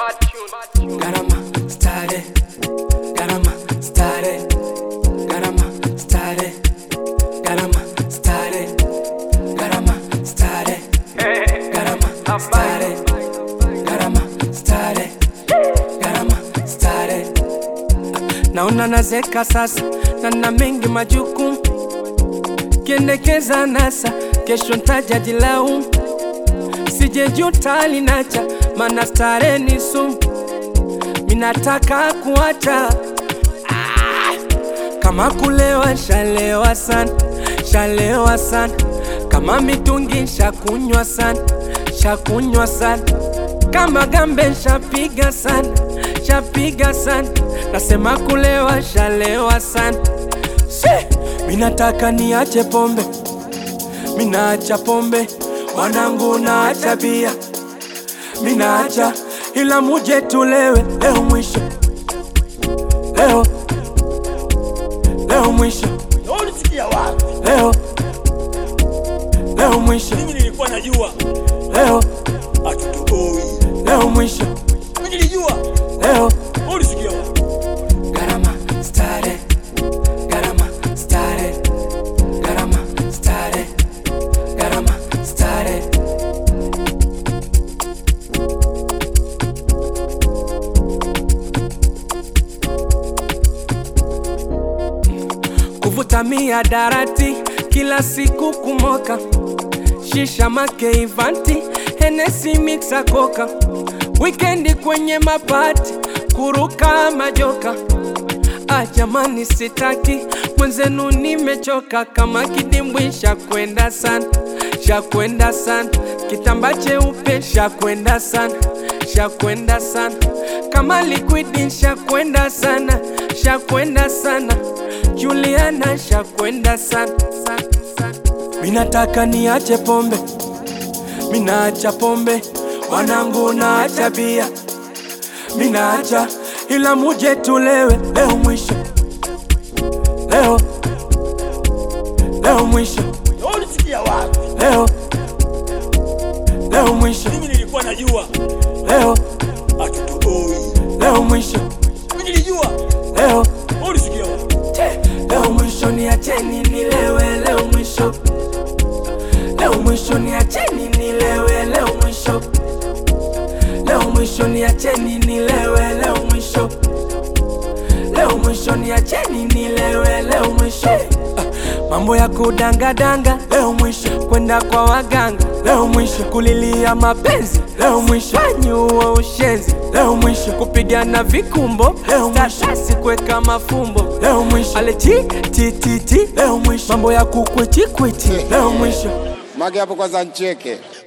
Garama stare, garama stare, garama stare, garama stare, garama stare, garama stare, garama stare, garama stare. Naona nazeka sasa na na mengi majukumu, kiendekeza nasa, kesho ntaja jilaumu, sijejuta linacha, mana stare ni sumu minataka kuacha ah, kama kulewa shalewa sana shalewa sana kama mitungi shakunywa sana shakunywa sana kama gambe shapiga sana shapiga sana nasema kulewa shalewa sana She, minataka niache pombe minaacha pombe wanangu naacha bia minaacha ila muje tulewe leo mwisho leo leo mwisho Na ulisikia wapi? leo leo mwisho Mimi nilikuwa najua leo hatutoboi. leo mwisho Mimi nilijua. leo Na ulisikia wapi? garama stare garama stare garama stare garama stare kuvuta miadarati kila siku kumoka shisha makeivanti henesi mixa koka wikendi kwenye mapati kuruka majoka ah, jamani sitaki mwenzenu nimechoka kama kidimbwi shakwenda sana shakwenda sana kitamba cheupe shakwenda sana shakwenda sana kama liquidi shakwenda sana shakwenda sana Juliana shakwenda sana sana, sana. Minataka niache pombe, minaacha pombe, wanangu naacha bia, minaacha ila muje tulewe leo mwisho, leo leo mwisho, Na ulisikia wapi? leo leo mwisho, Mimi nilikuwa najua leo hatutoboi. leo mwisho, Mimi nilijua. leo Na ulisikia wapi? leo mwisho, niacheni nilewe leo mwisho, leo mwisho, niacheni nilewe leo mwisho, leo mwisho, niacheni nilewe leo mwisho, leo mwisho, niacheni nilewe leo mwisho. Ah, Mambo ya kudangadanga leo mwisho, kwenda kwa waganga leo mwisho, kulilia mapenzi leo mwisho, fanyuwa ushenzi leo mwisho, kupigana vikumbo leo mwisho, statasi kuweka mafumbo leo mwisho, alechi tititi leo mwisho, mambo ya kukwichikwiti leo mwisho. Mage hapo kwanza ncheke.